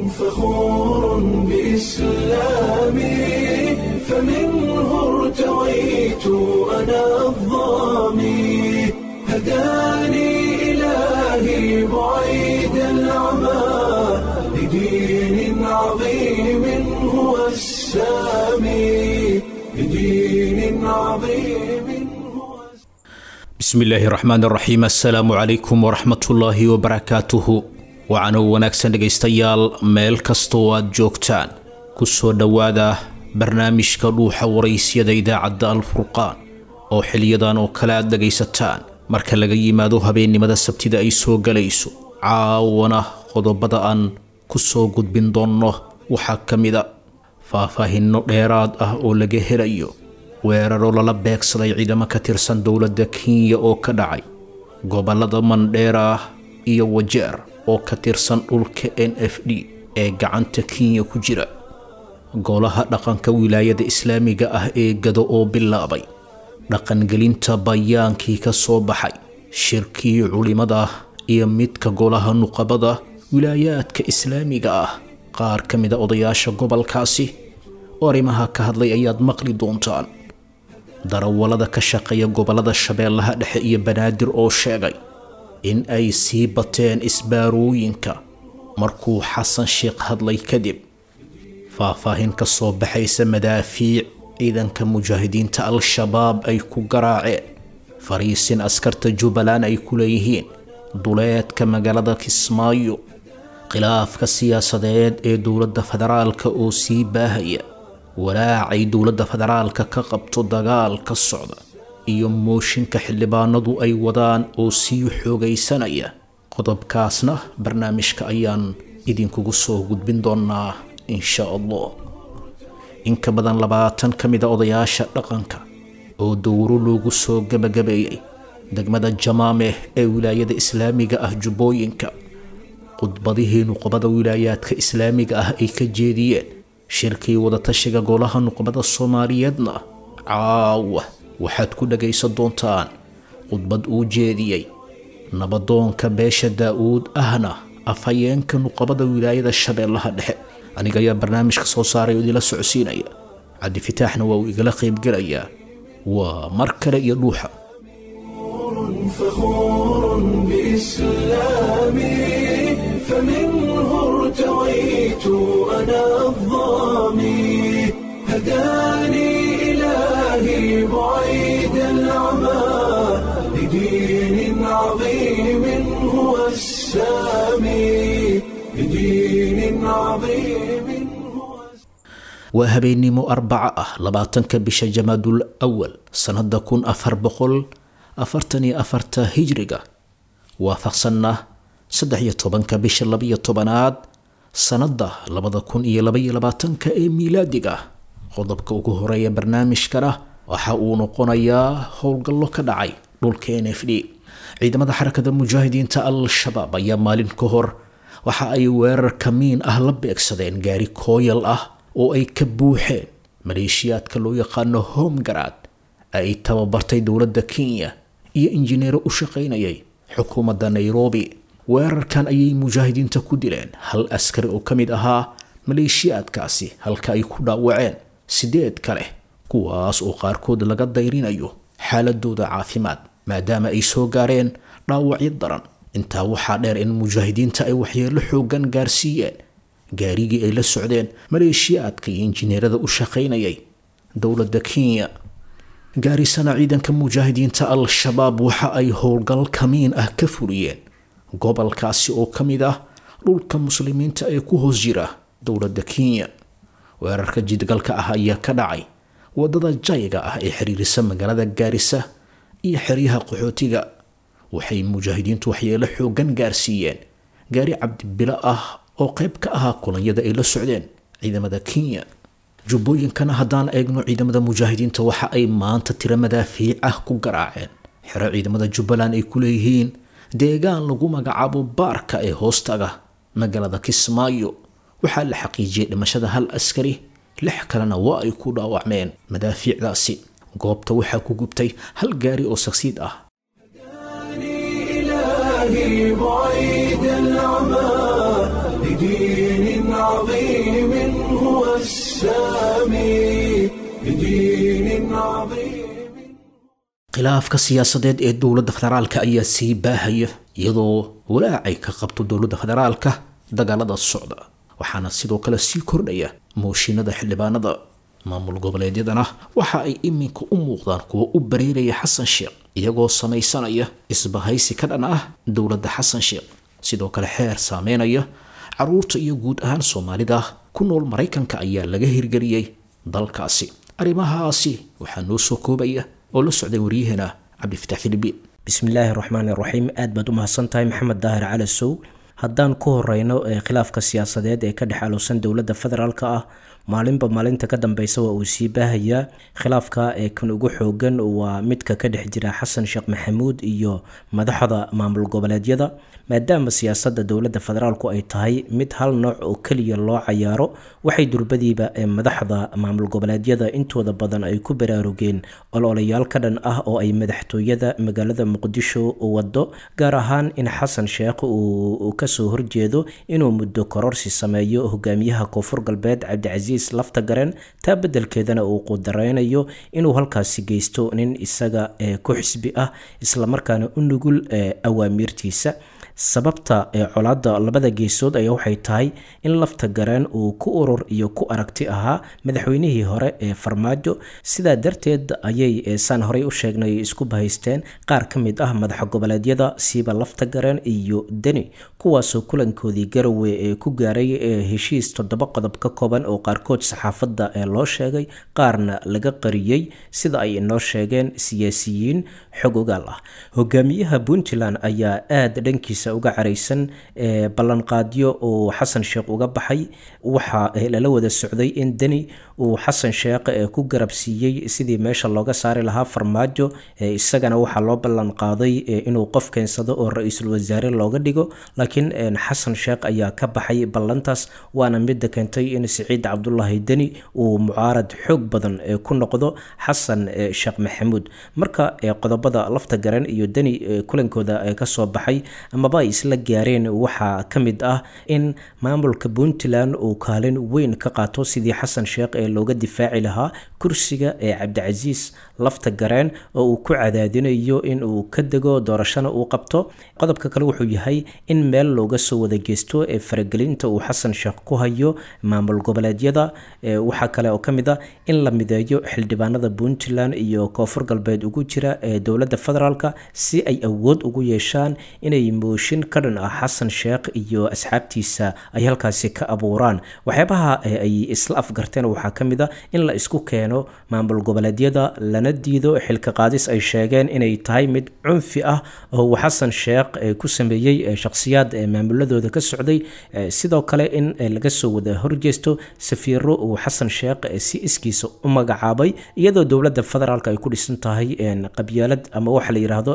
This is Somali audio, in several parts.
فخور بإسلامي فمنه ارتويت أنا الظامي هداني إلهي بعيد العمى لدين عظيم هو السامي لدين عظيم هو bismillaahi raxmaan raxiim assalaamu calaykum waraxmatullaahi wabarakaatuhu waxaana wanaagsan dhegaystayaal meel kastoo aad joogtaan ku soo dhowaada barnaamijka dhuuxa waraysyada idaacadda alfurqaan oo xiliyadan oo kale aad dhegaysataan marka laga yimaado habeennimada sabtida ay soo galayso caawana qodobada aan ku soo gudbin doonno waxaa ka mida faahfaahinno dheeraad ah oo laga helayo weeraro lala beegsaday ciidamo ka tirsan dowladda kenya oo ka dhacay gobollada mandheera iyo wajeer oo ka tirsan dhulka n f d ee gacanta kenya ku jira golaha dhaqanka wilaayada islaamiga ah ee gado oo bilaabay dhaqangelinta bayaankii ka soo baxay shirkii culimada iyo midka golaha nuqabada wilaayaadka islaamiga ah qaar ka mida odayaasha gobolkaasi oo arrimaha ka hadlay ayaad maqli doontaan darawallada ka shaqeeya gobollada shabeellaha dhexe iyo banaadir oo sheegay in ay sii bateen isbaarooyinka markuu xasan sheekh hadlay kadib faahfaahin ka soo baxaysa madaafiic ciidanka mujaahidiinta al-shabaab ay ku garaaceen fariisin askarta jubbaland ay ku leeyihiin duleedka magaalada kismaayo khilaafka siyaasadeed ee dowladda federaalka oo sii baahaya walaacay dowladda federaalka ka qabto dagaal ka socda iyo mooshinka xildhibaanadu ay wadaan oo sii xoogaysanaya qodobkaasna barnaamijka ayaan idinkugu soo gudbin doonaa insha allah in ka badan labaatan ka mida odayaasha dhaqanka oo dowro loogu soo gabagabeeyey degmada jamaameh ee wilaayada islaamiga ah jubbooyinka khudbadihii nuqbada wilaayaadka islaamiga ah ay ka jeediyeen shirkii wadatashiga golaha nuqbada soomaaliyeedna caawa waxaad ku dhagaysan doontaan khudbad uu jeediyey nabadoonka beesha daa-uud ahna afhayeenka nuqabada wilaayada shabeellaha dhexe aniga ayaa barnaamijka soo saaray oo idinla socodsiinaya cabdi fitaaxna waa uu igala qaybgelayaa waa mar kale iyo dhuuxa فخور بإسلامي فمنه ارتويت أنا الظامي هداني إلهي بعيد العمى لدين عظيم هو السامي لدين عظيم هو waa habeennimo arbaca ah labaatanka bisha jamaadul awal sannada kun afar boqol afartan iyo afarta hijriga waafaqsanna saddex iyo tobanka bisha labaiyo tobanaad sannada labada kun iyo labaiyo labaatanka ee miilaadiga qodobka ugu horeeya barnaamijkana waxa uu noqonayaa howlgallo ka dhacay dhulka n f d ciidamada xarakada mujaahidiinta al-shabaab ayaa maalin ka hor waxa ay weerar kamiin ah la beegsadeen gaari kooyal ah oo ay ka buuxeen maleeshiyaadka loo yaqaano homgarad ay tababartay dowladda kenya iyo injineero u shaqaynayay xukuumadda nairobi weerarkan ayay mujaahidiinta ku dileen hal askari oo ka mid ahaa maleeshiyaadkaasi halka ay ku dhaawaceen sideed kale kuwaas oo qaarkood laga dayrinayo xaaladooda caafimaad maadaama ay soo gaareen dhaawacyo daran intaa waxaa dheer in mujaahidiinta ay waxyeelo xoogan gaarsiiyeen gaarigii ay la socdeen maleeshiyaadka iyo injineerada u shaqaynayay dowladda kenya gaarisana ciidanka mujaahidiinta al-shabaab waxa ay howlgal kamiin ah ka fuliyeen gobolkaasi oo ka mid ah dhulka muslimiinta ee ku hoos jira dowladda kenya weerarka jidgalka ah ayaa ka dhacay wadada jayga ah ee xiriirisa magaalada gaarisa iyo xeryaha qaxootiga waxay mujaahidiintu waxyeelo xoogan gaarsiiyeen gaari cabdibilo ah oo qayb ka ahaa kulanyada ay la socdeen ciidamada kenya jubbooyinkana haddaan eegno ciidamada mujaahidiinta waxa ay maanta tiro madaafiic ah ku garaaceen xero ciidamada jubbaland ay ku leeyihiin deegaan lagu magacaabo baarka ee hoostaga magaalada kismaayo waxaa la xaqiijiyey dhimashada hal askari lix kalena waa ay ku dhaawacmeen madaafiicdaasi goobta waxaa ku gubtay hal gaari oo sagsiid ah إلهي بعيد العمى بدين عظيم هو السامي بدين عظيم khilaafka siyaasadeed ee dowladda federaalka ayaa sii baahaya iyadoo walaacay ka qabto dowladda federaalka dagaalada socda waxaana sidoo kale sii kordhaya mooshinada xildhibaanada maamul goboleedyadana waxa ay iminka u muuqdaan kuwa u bareeraya xasan sheekh iyagoo samaysanaya isbahaysi ka dhan ah dowladda xasan sheekh sidoo kale xeer saameynaya caruurta iyo guud ahaan soomaalida ku nool maraykanka ayaa laga hirgeliyey dalkaasi arrimahaasi waxaa noo soo koobaya oo la socday waryaheena cabdifatax filibiin bismillaahi raxmaani raxiim aad baad u mahadsan tahay maxamed daahir cali sow haddaan ku horeyno ee khilaafka siyaasadeed ee ka dhex aluusan dowladda federaalk ah maalinba maalinta ka dambeysa waa uu sii baahayaa khilaafka ee kan ugu xoogan waa midka ka dhex jira xasan sheekh maxamuud iyo madaxda maamul goboleedyada maadaama siyaasadda dowladda federaalku ay tahay mid hal nooc oo keliya loo cayaaro waxay durbadiiba ee madaxda maamul goboleedyada intooda badan ay ku baraarugeen ololayaal ka dhan ah oo ay madaxtooyada magaalada muqdisho wado gaar ahaan in xasan sheekh uu kasoo horjeedo inuu muddo kororsi sameeyo hogaamiyaha koonfur galbeed cabdicasiis lafta garen taa beddelkeedana uu qudareynayo inuu halkaasi geysto nin isaga ku xisbi ah islamarkaana u nugul awaamiirtiisa sababta ee colaadda labada geesood ayaa waxay tahay in lafta gareen uu ku urur iyo ku aragti ahaa madaxweynihii hore ee farmaajo sidaa darteed ayay saan horey u sheegnay isku bahaysteen qaar ka mid ah madaxa goboleedyada siiba lafta gareen iyo deni kuwaasoo kulankoodii garowe ee ku gaaray ee heshiis toddoba qodob ka kooban oo qaarkood saxaafadda ee loo sheegay qaarna laga qariyey sida ay inoo sheegeen siyaasiyiin xog ogaal ah hogaamiyaha puntland ayaa aada dhankiisa uga caraysan ee ballanqaadyo uu xasan sheekh uga baxay waxaa lala wada socday in deni uu xasan sheekh ku garab siiyey sidii meesha looga saari lahaa farmaajo isagana waxaa loo ballanqaaday inuu qof keensado oo ra-iisul wasaare looga dhigo laakiin xasan sheekh ayaa ka baxay ballantaas waana midda keentay in siciid cabdulaahi deni uu mucaarad xoog badan ku noqdo xasan sheekh maxamuud marka qodobada lafta garan iyo deni kulankooda kasoo baxay amaba ay isla gaareen waxaa ka mid ah in maamulka puntland uu kaalin weyn ka qaato sidii xasan sheekh ee looga difaaci lahaa kursiga ee cabdicasiis lafta gareen oo uu ku cadaadinayo in uu ka dego doorashana uu qabto qodobka kale wuxuu yahay in meel looga soo wada geysto ee faragelinta uu xasan sheekh ku hayo maamul goboleedyada waxaa kale oo ka mid ah in la mideeyo xildhibaanada puntland iyo koonfur galbeed ugu jira ee dowladda federaalk si ay awood ugu yeeshaan inay mooshin ka dhan ah xasan sheekh iyo asxaabtiisa ay halkaasi ka abuuraan waxyaabaha ay isla afgarteen waxaa ka mid a in la isku keeno maamul goboleedyada lana diido xilka qaadis ay sheegeen inay tahay mid cunfi ah oo uu xasan sheekh ku sameeyey shakhsiyaad maamuladooda ka socday sidoo kale in laga soo wada horjeesto safiiro uu xasan sheekh si iskiisa u magacaabay iyadoo dowladda federaalk ay ku dhisan tahay qabyaalad ama waxa la yidhaahdo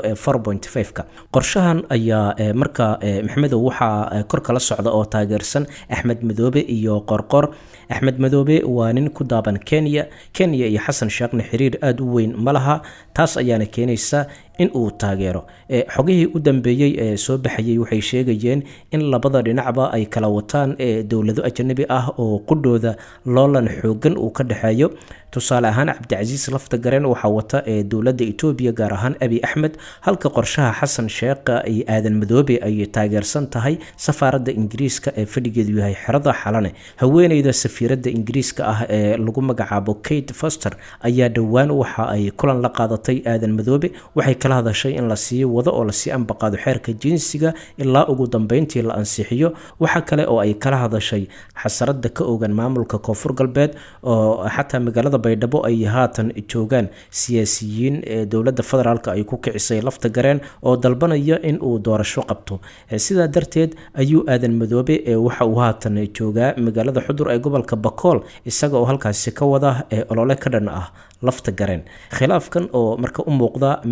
ka qorshahan ayaa marka maxamedow waxaa kor kala socda oo taageersan axmed madoobe iyo qorqor axmed madoobe waa nin ku daaban kenya kenya iyo xasan sheekhna xiriir aada u weyn ma laha taas ayaana keenaysa in uu taageero xogihii u dambeeyey ee soo baxayay waxay sheegayeen in labada dhinacba ay kala wataan dowlado ajanabi ah oo qudhooda loolan xoogan uu ka dhexeeyo tusaale ahaan cabdicasiis lafta garen waxaa wata ee dowladda etoobiya gaar ahaan abi axmed halka qorshaha xasan sheekha iyo aadan madoobe ay taageersan tahay safaaradda ingiriiska ee fadhigeedu yahay xerada xalane haweeneyda safiiradda ingiriiska ah ee lagu magacaabo kate foster ayaa dhowaan waxa ay kulan la qaadatay aadan madoobe waxay kala hadashay in la sii wado oo lasii ambaqaado xeerka jinsiga ilaa ugu dambeyntii la ansixiyo waxa kale oo ay kala hadashay xasarada ka ogan maamulka koonfur galbeed oo xataa magaalada baydhabo ay haatan joogaan siyaasiyiin ee dowladda federaalk ay ku kicisay lafta gareen oo dalbanaya in uu doorasho qabto sidaa darteed ayuu aadan madoobe waxa uu haatan joogaa magaalada xudur ee gobolka bakool isaga oo halkaasi ka wada ee olole ka dhan ah lafta gareen khilaafkan oo marka u muuqda mid sii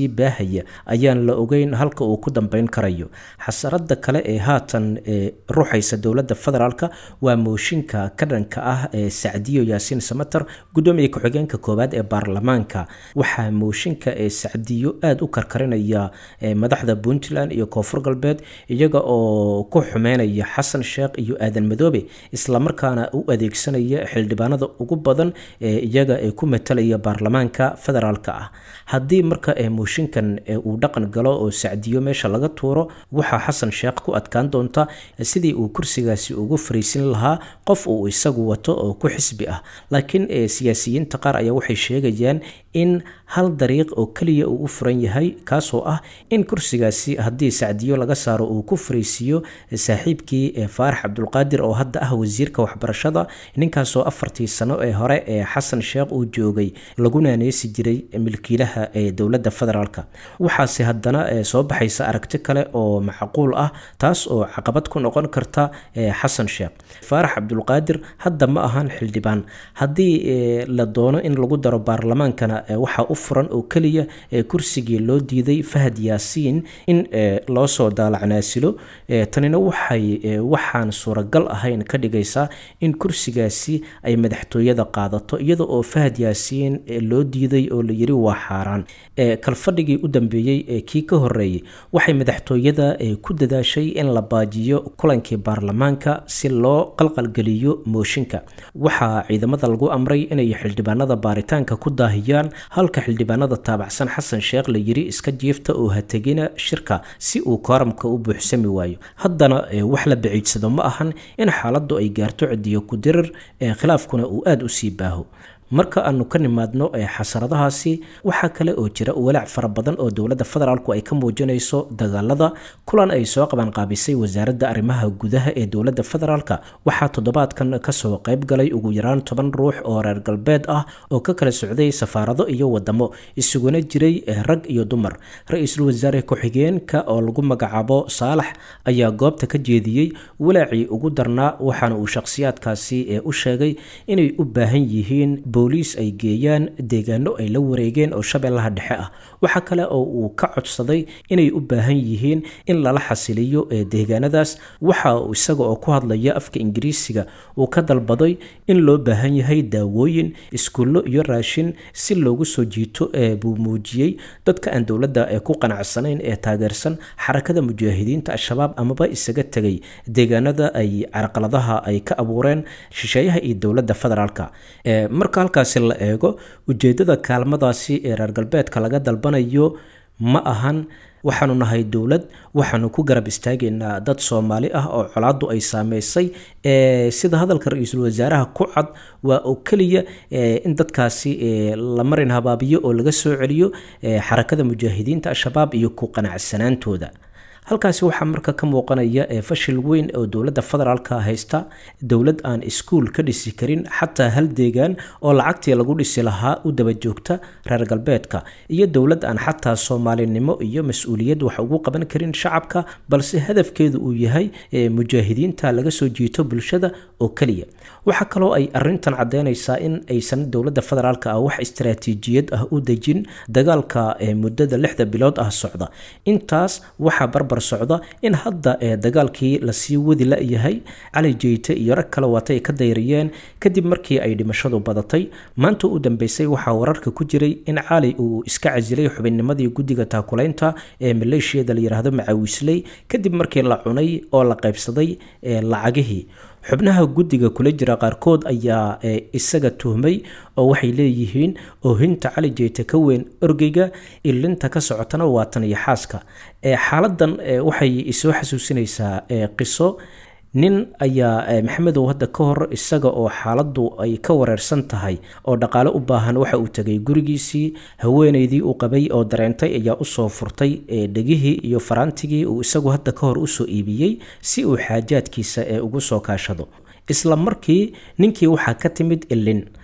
sii baahaya ayaan la ogeyn halka uu ku dambeyn karayo xasarada kale ee haatan ruuxaysa dowladda federaalk waa mooshinka ka dhanka ah ee sacdiyo yaasiin samater gudoomiya ku-xigeenka koowaad ee baarlamaanka waxaa mooshinka ee sacdiyo aada u karkarinaya madaxda puntland iyo koonfur galbeed iyaga oo ku xumeynaya xasan sheekh iyo aadan madoobe islamarkaana u adeegsanaya xildhibaanada ugu badan ee iyaga ee ku matalaya baarlamaanka federaalk ah haddii marka mooshinkan uu dhaqan galo oo sacdiyo meesha laga tuuro waxaa xasan sheekh ku adkaan doonta sidii uu kursigaasi ugu fariisin lahaa qof uu isagu wato oo ku xisbi ah laakiin siyaasiyiinta qaar ayaa waxay sheegayaan in hal dariiq oo keliya uu u furan yahay kaasoo ah in kursigaasi haddii sacdiyo laga saaro uu ku fariisiiyo saaxiibkii faarax cabdulqaadir oo hadda ah wasiirka waxbarashada ninkaasoo afartii sano ee hore ee xasan sheekh uu joogay lagu naaneesi jiray milkiilaha ee dowladda federaalk waxaase haddana soo baxaysa aragti kale oo macquul ah taas oo caqabad ku noqon karta xasan sheekh faarax cabdulqaadir hadda ma ahan xildhibaan haddii la doono in lagu daro baarlamaankana waxaa u furan oo keliya kursigii loo diiday fahad yaasiin in loo soo daalacnaasilo tanina waxay waxaan suuragal ahayn ka dhigaysaa in kursigaasi ay madaxtooyada qaadato iyada oo fahad yaasiin loo diiday oo la yiri waa xaaraan kalfadhigii u dambeeyey ee kii ka horeeyey waxay madaxtooyada ku dadaashay in la baajiyo kulankii baarlamaanka si loo qalqalgeliyo mooshinka waxaa ciidamada lagu amray inay xildhibaanada baaritaanka ku daahiyaan halka xildhibaanada taabacsan xasan sheekh la yiri iska jiifta oo hategina shirka si uu kooramka u buuxsami waayo haddana wax la baciidsado ma ahan in xaaladdu ay gaarto cidiyo ku dirir khilaafkuna uu aada u sii baaho marka aanu ka nimaadno xasaradahaasi waxaa kale oo jira walaac fara badan oo dowladda federaalku ay ka muujinayso dagaalada kulan ay soo qabanqaabisay wasaaradda arrimaha gudaha ee dowladda federaalk waxaa toddobaadkan kasoo qayb galay ugu yaraan toban ruux oo reer galbeed ah oo ka kala socday safaarado iyo wadamo isuguna jiray rag iyo dumar ra-iisul wasaare ku-xigeenka oo lagu magacaabo saalax ayaa goobta ka jeediyey walaacii ugu darnaa waxaana uu shakhsiyaadkaasi u sheegay inay u baahan yihiin booliis ay geeyaan deegaano ay la wareegeen oo shabeellaha dhexe ah waxaa kale oo uu ka codsaday inay u baahan yihiin in lala xasiliyo deegaanadaas waxa uu isaga oo ku hadlaya afka ingiriisiga uu ka dalbaday in loo baahan yahay daawooyin iskuullo iyo raashin si loogu soo jiito buu muujiyey dadka aan dowladda ku qanacsanayn ee taageersan xarakada mujaahidiinta al-shabaab amaba isaga tegay deegaanada ay carqaladaha ay ka abuureen shisheeyaha iyo dowladda federaalk marka halkaasi la eego ujeedada kaalmadaasi ee reer galbeedka laga dalbanayo ma ahan waxaanu nahay dowlad waxaanu ku garab istaagaynaa dad soomaali ah oo colaadu ay saameysay sida hadalka ra-iisul wasaaraha ku cad waa oo keliya in dadkaasi la marin habaabiyo oo laga soo celiyo xarakada mujaahidiinta al-shabaab iyo ku qanacsanaantooda halkaasi waxaa marka ka muuqanaya fashil weyn oo dowladda federaalka haysta dowlad aan iskuul ka dhisi karin xataa hal deegaan oo lacagtii lagu dhisi lahaa u daba joogta reer galbeedka iyo dowlad aan xataa soomaalinimo iyo mas-uuliyad wax ugu qaban karin shacabka balse hadafkeedu uu yahay mujaahidiinta laga soo jiito bulshada oo keliya waxaa kaloo ay arintan caddeynaysaa in aysan dowladda federaalk ah wax istaraatiijiyad ah u dejin dagaalka muddada lixda bilood ah socda intaas waxaa barbar socda in hadda dagaalkii lasii wadi la-yahay cali jeyte iyo rag kale waatay ka dayriyeen kadib markii ay dhimashadu badatay maanta u dambeysay waxaa wararka ku jiray in cali uu iska casilay xubinnimadii guddiga taakulaynta ee maleeshiyada la yidhaahdo macawisley kadib markii la cunay oo la qaybsaday lacagihii xubnaha guddiga kula jira qaarkood ayaa isaga tuhmay oo waxay leeyihiin oohinta cali jeyte ka weyn orgeyga ilinta ka socotana waa tan iyo xaaska xaaladan waxay isoo xasuusinaysaa qiso nin ayaa maxamedow hadda ka hor isaga oo xaaladdu ay ka wareersan tahay oo dhaqaale u baahan waxa uu tegay gurigiisii haweeneydii uu qabay oo dareentay ayaa usoo furtay dhegihii iyo faraantigii uu isagu hadda ka hor usoo iibiyey si uu xaajaadkiisa ee ugu soo kaashado isla markii ninkii waxaa ka timid ilin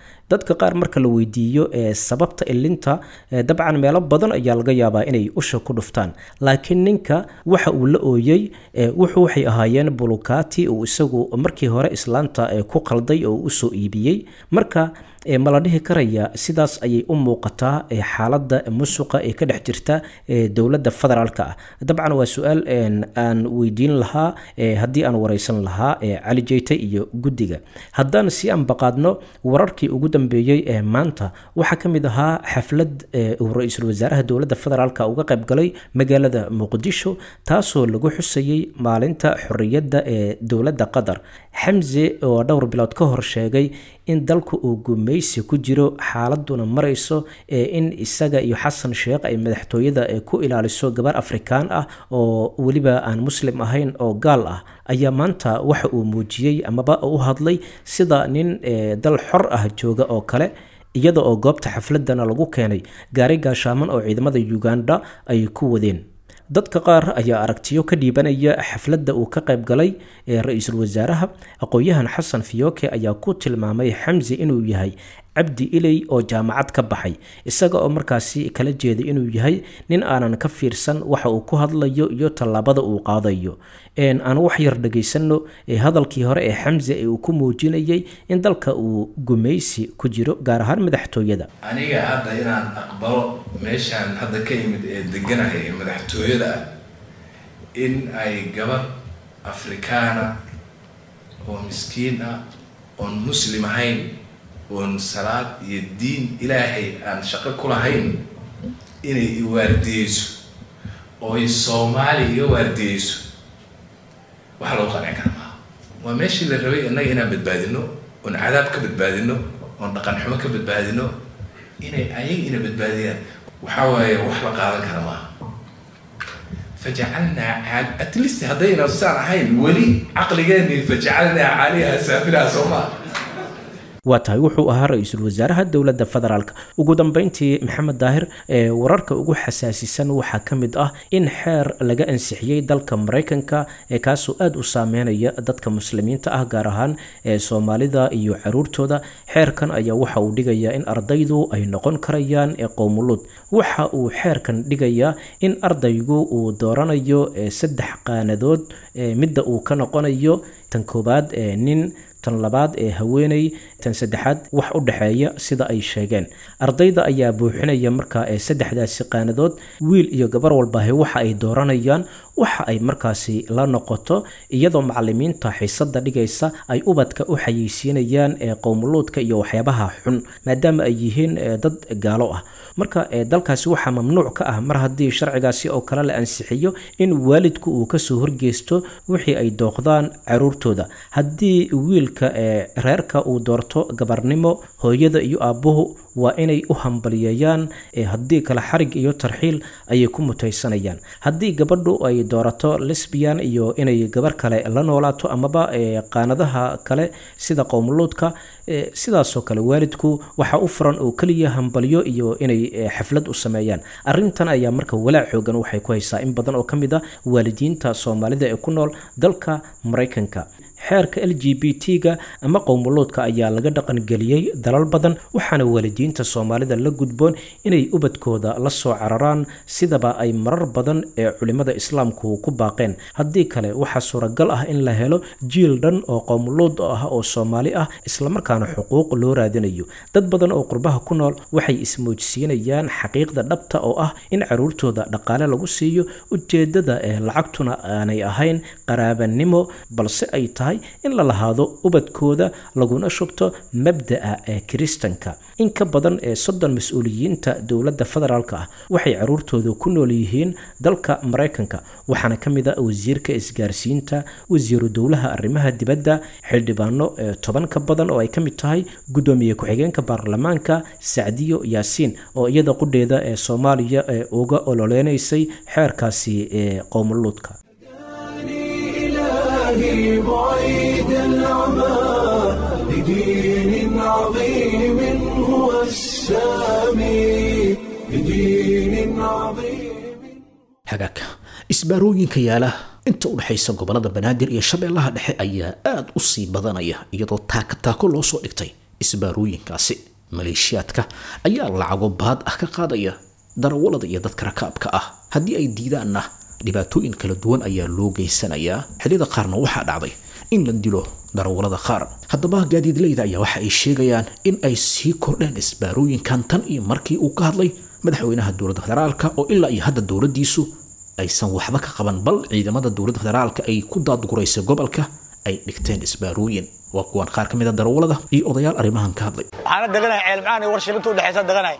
dadka qaar marka la weydiiyo ee sababta ilinta dabcan meelo badan ayaa laga yaabaa inay usha ku dhuftaan laakiin ninka waxa uu la ooyey wuxuu waxay ahaayeen bulukati uu isagu markii hore islaanta ku qalday oo usoo iibiyey marka ma la dhihi karaya sidaas ayay u muuqataa xaaladda musuqa ee ka dhex jirta dowladda federaalka ah dabcan waa su-aal aan weydiin lahaa haddii aan wareysan lahaa cali jeyte iyo guddiga haddaan si aan baqaadno wararkii ugu dambeeyey ee maanta waxaa ka mid ahaa xaflad uu ra-iisul wasaaraha dowladda federaalka uga qayb galay magaalada muqdisho taasoo lagu xusayey maalinta xorriyadda ee dowladda qatar xamse oo dhowr bilood ka hor sheegay in dalku uu gumaysi ku jiro xaaladuna marayso ee in isaga iyo xasan sheekh ay madaxtooyada ku ilaaliso gabar afrikaan ah oo weliba aan muslim ahayn oo gaal ah ayaa maanta waxa uu muujiyey amaba u hadlay sida nin dal xor ah jooga oo kale iyada oo goobta xafladana lagu keenay gaari gaashaaman oo ciidamada uganda ay ku wadeen dadka qaar ayaa aragtiyo ka dhiibanaya xafladda uu ka qayb galay ee ra-iisul wasaaraha aqoon-yahan xasan fiyoke ayaa ku tilmaamay xamse inuu yahay cabdi iley oo jaamacad ka baxay isaga oo markaasi kala jeeda inuu yahay nin aanan ka fiirsan waxa uu ku hadlayo iyo tallaabada uu qaadayo aan wax yar dhagaysano hadalkii hore ee xamse ee uu ku muujinayay in dalka uu gumaysi ku jiro gaar ahaan madaxtooyada aniga hadda inaan aqbalo meeshaan hadda ka yimid ee deganahay ee madaxtooyada ah in ay gabar afrikaana oo miskiin ah oon muslim ahayn oon salaad iyo diin ilaahay aan shaqo ku lahayn inay i waardiyeyso oo ay soomaali iga waardiyeyso waxa lagu qancin kara maaha waa meeshii la rabay innaga inaan badbaadino oon cadaab ka badbaadino oon dhaqan xumo ka badbaadino inay ayaga ina badbaadiyaan waxaa waaye wax la qaadan kara maaha fajacalnaa caal at least haddayna saan ahayn weli caqligeeni fajacalnaa caaliha saafilaha soo maa waa tahay wuxuu ahaa ra-iisul wasaaraha dowladda federaalk ugu dambeyntii maxamed daahir ee wararka ugu xasaasisan waxaa ka mid ah in xeer laga ansixiyey dalka maraykanka ee kaasoo aada u saameynaya dadka muslimiinta ah gaar ahaan ee soomaalida iyo caruurtooda xeerkan ayaa waxa uu dhigayaa in ardaydu ay noqon karayaan ee qowmuluud waxa uu xeerkan dhigayaa in ardaygu uu dooranayo saddex qaanadood midda uu ka noqonayo tan koowaad ee nin tan labaad ee haweeney tan saddexaad wax u dhexeeya sida ay sheegeen ardayda ayaa buuxinaya markaa ee saddexdaasi qaanadood wiil iyo gabar walbahe waxa ay dooranayaan waxa ay markaasi la noqoto iyadoo macalimiinta xiisada dhigaysa ay ubadka u xayeysiinayaan ee qowmuluudka iyo waxyaabaha xun maadaama ay yihiin dad gaalo ah marka dalkaasi waxaa mamnuuc ka ah mar haddii sharcigaasi oo kale la ansixiyo in waalidku uu kasoo horgeysto wixii ay dooqdaan caruurtooda haddii wiilka ee reerka uu doorto gabarnimo hooyada iyo aabbuhu waa inay u hambaliyeeyaan haddii kale xarig iyo tarxiil ayay ku mutaysanayaan haddii gabadhu ay doorato lesbian iyo inay gabar kale la noolaato amaba qaanadaha kale sida qowmuluudka sidaasoo kale waalidku waxaa u furan oo keliya hambalyo iyo inay xaflad u sameeyaan arintan ayaa marka walaac xoogan waxay ku haysaa in badan oo ka mid a waalidiinta soomaalida ee ku nool dalka maraykanka xeerka l g b t-ga ama qowmuluudka ayaa laga dhaqangeliyey dalal badan waxaana waalidiinta soomaalida la gudboon inay ubadkooda la soo cararaan sidaba ay marar badan ee culimmada islaamku ku baaqeen haddii kale waxaa suuragal ah in la helo jiil dhan oo qowmuluud ah oo soomaali ah islamarkaana xuquuq loo raadinayo dad badan oo qurbaha ku nool waxay ismoojsiinayaan xaqiiqda dhabta oo ah in caruurtooda dhaqaale lagu siiyo ujeedada ee lacagtuna aanay ahayn qaraabanimo balse ay tahay in la lahaado ubadkooda laguna shubto mabda'a ee kiristanka in ka badan ee soddon mas-uuliyiinta dowladda federaalk ah waxay caruurtooda ku nool yihiin dalka maraykanka waxaana ka mid a wasiirka isgaarsiinta wasiiru dowlaha arrimaha dibadda xildhibaano ee toban ka badan oo ay ka mid tahay guddoomiye ku-xigeenka baarlamaanka sacdiyo yaasiin oo iyada qudheeda ee soomaaliya ee uga ololeynaysay xeerkaasi ee qowmuluudka إلهي بعيد العمى لدين عظيم هو السامي لدين عظيم hagaagka isbaarooyinka yaala inta u dhexaysa gobolada banaadir iyo shabeellaha dhexe ayaa aada u sii badanaya iyadoo taako taako loo soo dhigtay isbaarooyinkaasi maleeshiyaadka ayaa lacago baad ah ka qaadaya darawalada iyo dadka rakaabka ah haddii ay diidaanna dhibaatooyin kala duwan ayaa loo geysanayaa xilliyada qaarna waxaa dhacday in la dilo darawalada qaar haddaba gaadiidleyda ayaa waxa ay sheegayaan in ay sii kordheen isbaarooyinkan tan iyo markii uu ka hadlay madaxweynaha dowladda federaalka oo ilaa iyo hadda dowladdiisu aysan waxba ka qaban bal ciidamada dowladda federaalka ay ku daadguraysa gobolka ay dhigteen isbaarooyin waa kuwan qaar ka mid a darawalada iyo odayaal arrimahan ka hadlay waxaana deganahay ceelmacaan iyo warshilinta udhexaysa deganahay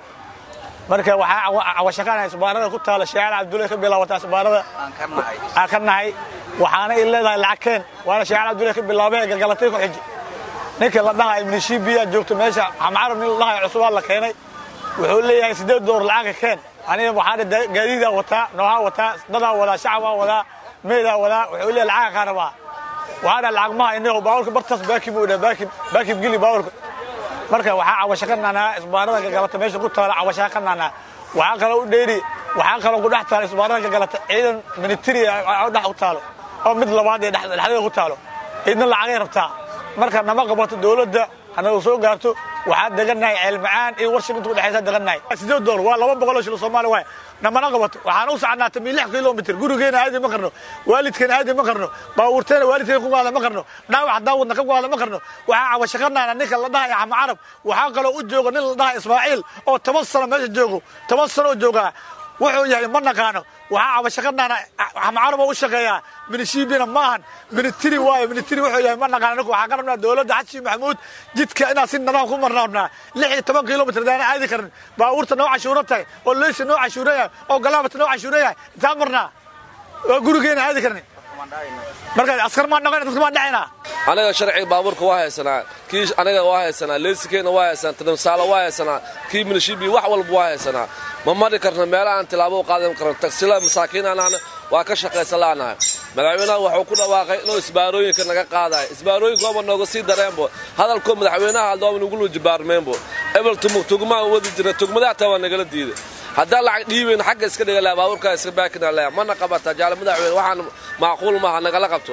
marka waxaa cawashaqaanaya isbaarada ku taala sheecaan cabdulle ka bilaabataa isbaarada aan ka nahay waxaana i leedahay lacag keen waana sheecaan cabdulle ka bilaabay galgalatay ku xiji ninka la dhahay minishibiya joogto meesha xamcarab nin la dhahay cusubaa la keenay wuxuu leeyahay siddeed door lacagka keen aniga waxaana gaadiidaa wataa noohaa wataa dadaa wadaa shacabaa wadaa meedaa wadaa wuxuu leeyahay lacaga kaa rabaa waxaa dhaa lacag maha inago baabuurka bartaas baakim uu dhaa baakim baakim geli baabuurka marka waxaa cawasho ka naanaa isbaarada gagalata meesha ku taala cawashaa ka naanaa waxaa kaloo u dheeri waxaa kaloo ku dhex taala isbaarada gagalata ciidan military dhex u taalo oo mid labaad ee dhexdeeda ku taalo ciidna lacagay rabtaa marka nama qabato dowladda hanagu soo gaarto waxaa degannahay ceelmacaan iyo warshiginta udhexaysa degannahay sideed dool waa laba boqoloo shilo soomaali waay namana qabato waxaana u sacnaatay mi lix kilomitr gurigeena aadi ma karno waalidkeena aadi ma karno baabuurteena waalidkeena ku gaada ma karno dhaawac daawadna ka gaada ma karno waxaa cawashaqanaana ninka la dhahay axma carab waxaa kaloo u jooga nin la dhahay ismaaciil oo toban sano meesha joogo toban sano oo joogaa wuxuu yahay ma naqaano waxaa cabashaqanaana axma carab oo u shaqeeyaa minishibina maahan minitiri waayo minitiri wuxuu yahay ma naqaano ninku waxaa ka rabnaa dowladda xasan maxamuud jidka inaan si nidaam ku marna rabnaa lix iyo toban kilomitr daana aadi karin baabuurta noo cashuuro tahay oo leysa noo cashuuro yahay oo galaabata noo cashuuro yahay intaan marnaa oo gurigeena aadi karni marka askar maan dhaqayna dadka maan dhacaynaa anaga sharciga baabuurka waa haysanaa kii anaga waa haysanaa leysikeena waa haysanaa tadamsaala waa haysanaa kii minishibi wax walba waa haysanaa ma mari karno meela aan tilaabo u qaadan karno tagsila masaakiinanahna waa ka shaqaysan la'anahay madaxweynaha wuxuu ku dhawaaqay inuu isbaarooyinka naga qaadayo isbaarooyinka waaba nooga sii dareenbo hadalkoo madaxweynaha aldooba nugulu jibaarmeenbo ebel tugmaa wadi jira tugmadaha taa waa nagala diiday haddaan lacag dhiibayno xagga iska dhiga laha baabuurkaa iska baakina leha mana qabata jaale madaxweyne waxaan macquul maaha nagala qabto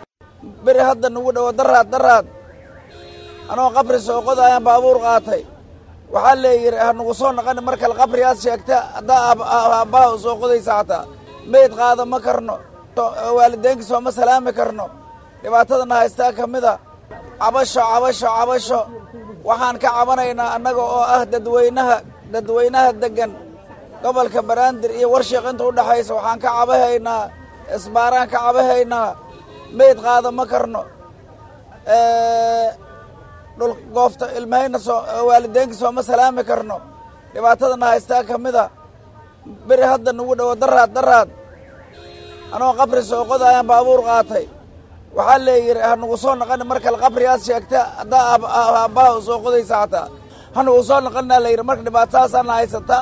beri hadda nugu dhowo daraad daraad anoo qabri soo qodayaan baabuur qaatay waxaa leeyidhi ha nugu soo naqani mar kale qabrigaas sheegta haddaa aabbaha u soo qodaysa xataa meyd qaada ma karno waalidaynka sooma salaami karno dhibaatadana haystaa ka mida cabasho cabasho cabasho waxaan ka cabanaynaa annaga oo ah dadweynaha dadweynaha deggan gobolka baraandir iyo warshiiq inta u dhexaysa waxaan ka cabahaynaa isbaaraan ka cabahaynaa meyd qaada ma karno dhul goofta ilmahayna soo waalidaynka sooma salaami karno dhibaatadana haystaa ka mida beri hadda nugu dhowo daraad daraad anoo qabri soo qodayaan baabuur qaatay waxaa leeyidhi ha nugu soo naqani mar kale qabrigaas sheegta haddaa aabbaha u soo qodaysa xataa ha nugu soo naqanaa layidhi marka dhibaatadaasaana haysata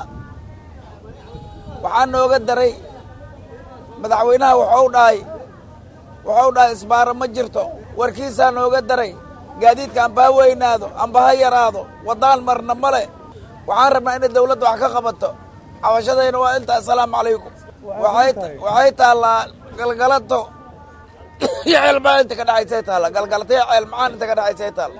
waxaa nooga daray madaxweynaha waxuu dhahay wuxuu dhahay isbaaro ma jirto warkiisaa nooga daray gaadiidka amba ha weynaado amba ha yaraado waddaan marna male waxaan rabnaa inay dawladda wax ka qabato cabashadayna waa inta assalaamu calaykum waxay taallaa galgalato iyo ceelmacaan inta ka dhaxaysay taalla galgalato iyo ceelmacaan inta ka dhaxaysay taalla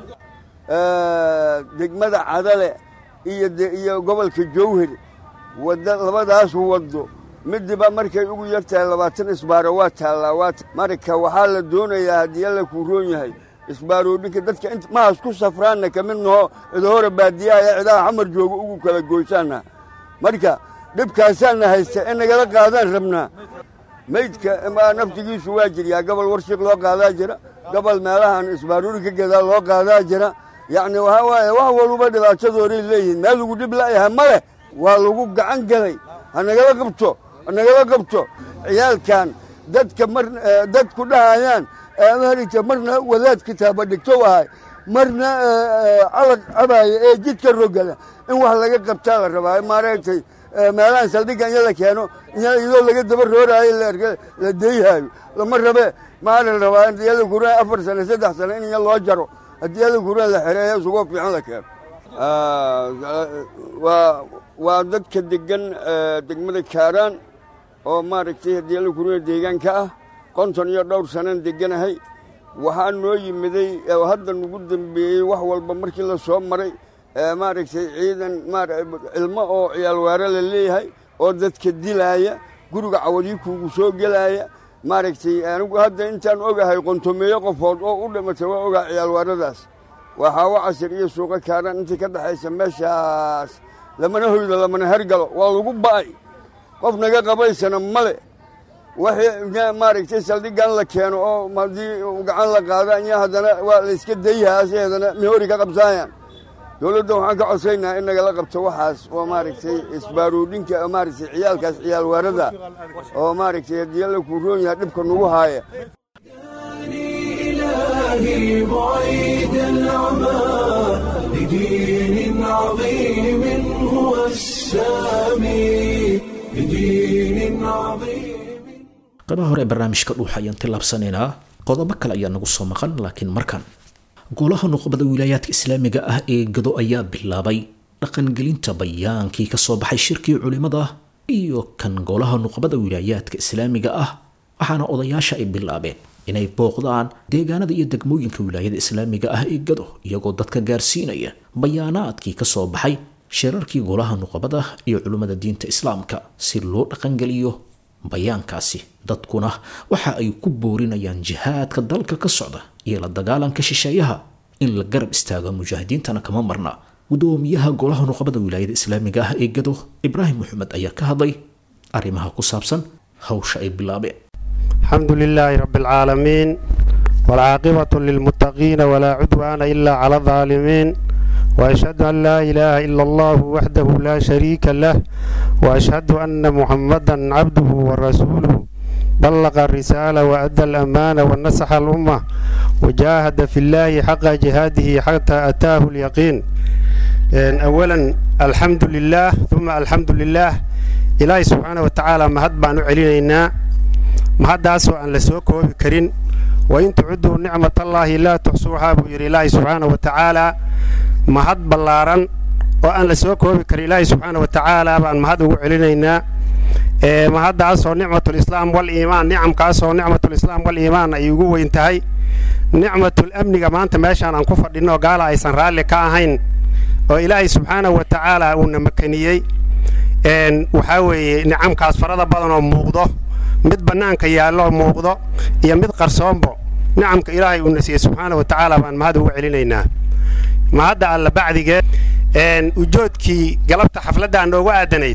degmada cadale iyo iyo gobolka jowhar wadda labadaas waddo midiba markay ugu yar tahay labaatan isbaaro waa taallaa waa marka waxaa la doonayaa haddii alla kuu roon yahay isbaaroodhinka dadka int mahaas ku safraanna ka mid naho idahore baadiyaha ee cidaha xamar jooga ugu kala goysaanna marka dhibkaasaana haysta in nagala qaadaan rabnaa meydka naftigiisu waa jiryaa gobol warshiq loo qaadaa jira gobol meelahan isbaaroodhinka gadaa loo qaadaa jira yacni waxaa waaye wax waluba dhibaatadooday leeyihiin meel lagu dhib la'yahay ma leh waa lagu gacan galay ha nagala qabto ha nagala qabto ciyaalkan dadka mar dadku dhahayaan maaragta marna wadaad kitaaba dhigtow ahay marna calag cabaaya ee jidka rogala in wax laga qabtaa la rabaa maaragtay meelahan saldhigga inya la keeno iyadoo laga daba rooraayo la deyhaayo lama rabe maa la rabaa diyada kuraan afar sane saddex sane in iya loo jaro haddii ada kuraan la xereeyo isugoo fiican la keeno waa waa dadka degan degmada kaaraan oo maaragtay haddii alla kuraan deegaanka ah konton iyo dhowr sanaan deganahay waxaa noo yimiday hadda nagu dembeeyey wax walba markii la soo maray maaragtay ciidan cilmo oo ciyaalwaare la leeyahay oo dadka dilaaya guriga cawadii kuugu soo gelaaya maaragtay anigu hadda intaan ogahay qontomeeyo qofood oo u dhimatay waa ogaa ciyaalwaaradaas waa xaawo casir iyo suuqo kaaran intii ka dhexaysa meeshaas lamana hoydo lamana hergalo waa lagu ba'ay qof naga qabaysana male waxii maaragtay saldhiggan la keeno oo haddii gacan la qaado anya haddana waa la iska dayhaase haddana mihori ka qabsaayaan dowladda waxaan ka codsaynaa in nagala qabto waxaas oo maaragtay isbaaroodhinka maaragtay ciyaalkaas ciyaalwaarada oo maaragtay haddii alla kuu roon yahay dhibka nagu haaya إلهي بعيد العمى لدين عظيم هو السامي لدين عظيم qaybaha hore ee barnaamijka dhuuxa ayaan tillaabsanaynaa qodobo kale ayaa nagu soo maqan laakiin markan golaha nuqbada wilaayaadka islaamiga ah ee gado ayaa bilaabay dhaqangelinta bayaankii ka soo baxay shirkii culimada iyo kan golaha nuqbada wilaayaadka islaamiga ah waxaana odayaasha ay bilaabeen inay booqdaan deegaanada iyo degmooyinka wilaayada islaamiga ah ee gado iyagoo dadka gaarsiinaya bayaanaadkii ka soo baxay shirarkii golaha nuqbada iyo culimmada diinta islaamka si loo dhaqangeliyo bayaankaasi dadkuna waxa ay ku boorinayaan jihaadka dalka ka socda iyo la dagaalanka shisheeyaha in la garab istaago mujaahidiintana kama marna gudoomiyaha golaha nuqbada wilaayada islaamiga ah ee gado ibraahim maxamed ayaa ka hadlay arrimaha ku saabsan hawsha ay bilaabeen الحمد لله رب العالمين والعاقبة للمتقين ولا عدوان إلا على الظالمين وأشهد أن لا إله إلا الله وحده لا شريك له وأشهد أن محمدا عبده ورسوله بلغ الرسالة وأدى الأمانة ونصح الأمة وجاهد في الله حق جهاده حتى أتاه اليقين أولا الحمد لله ثم الحمد لله إلهي سبحانه وتعالى ما هد بان علينا mahaddaasoo aan la soo koobi karin wain tucudduu nicmatallaahi laa tuxsuuhaa buu yidhi ilaahay subxaana wa tacaalaa mahad ballaaran oo aan la soo koobi karin ilaahay subxaana wa tacaalaa baan mahad ugu celinaynaa mahaddaasoo nicmatulislaam wal iimaan nicamkaasoo nicmatulislaam wal iimaan ay ugu weyn tahay nicmatul amniga maanta meeshaan aan ku fadhinno gaala aysan raalli ka ahayn oo ilaahay subxaana wa tacaalaa uuna makaniyey waxaa weeye nicamkaas farada badan oo muuqdo mid bannaanka yaallo muuqdo iyo mid qarsoonbo nicamka ilaahay uuna siiyey subxaana wa tacaala baan mahad ugu celinaynaa mahadda alla bacdigeed ujoodkii galabta xafladdaa nooga aadanayd